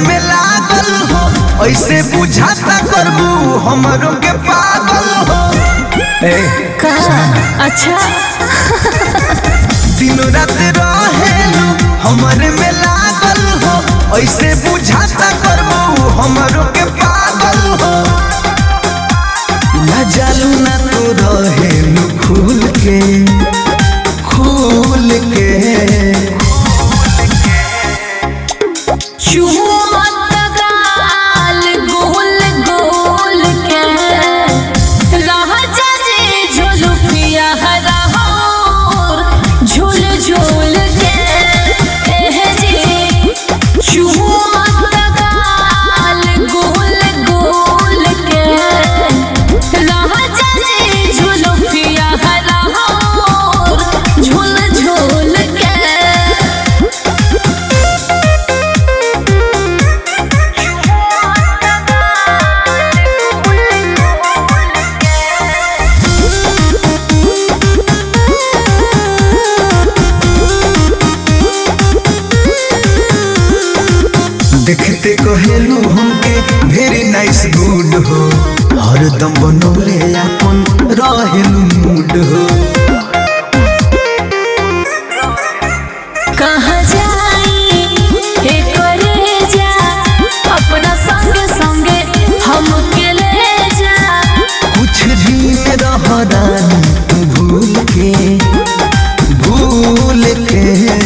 में लागल हो ऐसे बुझाता करबू हमरों के पागल हो ए का अच्छा दिन रात रहेलू हमरे में लागल हो ऐसे बुझाता करबू हमरों के पागल हो ना जालू ना तू रहेलू खुल के खुल के चुमत गाल गोल गोल के राजा जी झुलुफिया हराहोर झूल झूल के एह जी चुमत गाल गोल गोल के राजा जी झुलुफिया हराहोर झूल झूल के देखते कहेलू हमके वेरी नाइस गुड हो हरदम बनौले अपन रहेलू मूड हो कहाँ जाई हे करे जा अपना संग संगे हमके ले जा कुछ भी रह रानी तू भूल के भूल के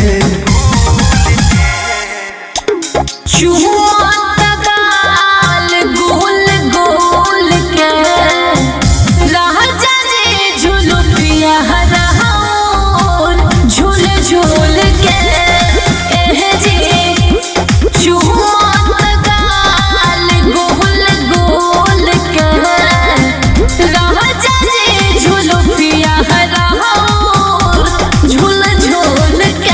चुमत गाल गोल गोल के राजा जी झुलुपिया हराहोर झूल झूल के एह जी चुमत गाल गोल गोल के राजा जी झुलुपिया हराहोर झूल झूल के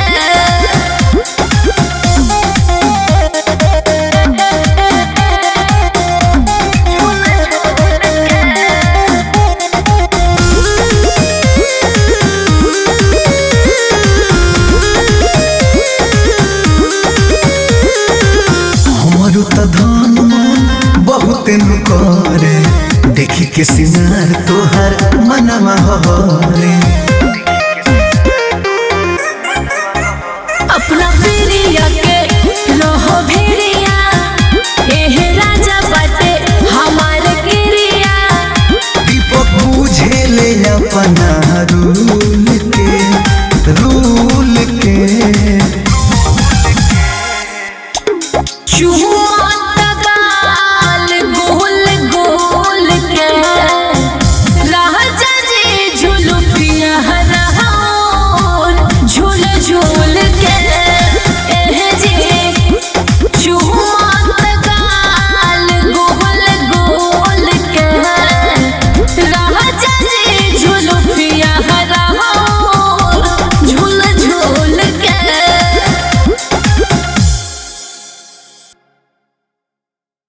हमारो त धन मन बहुत नु करे देखी के सिंगार तोहर मनवा हरे अपना प्रिया के रहो भेड़िया एह राजा बाटे हमार गिरिया दीपक बुझे ले अपना रूल के रूल के चुमा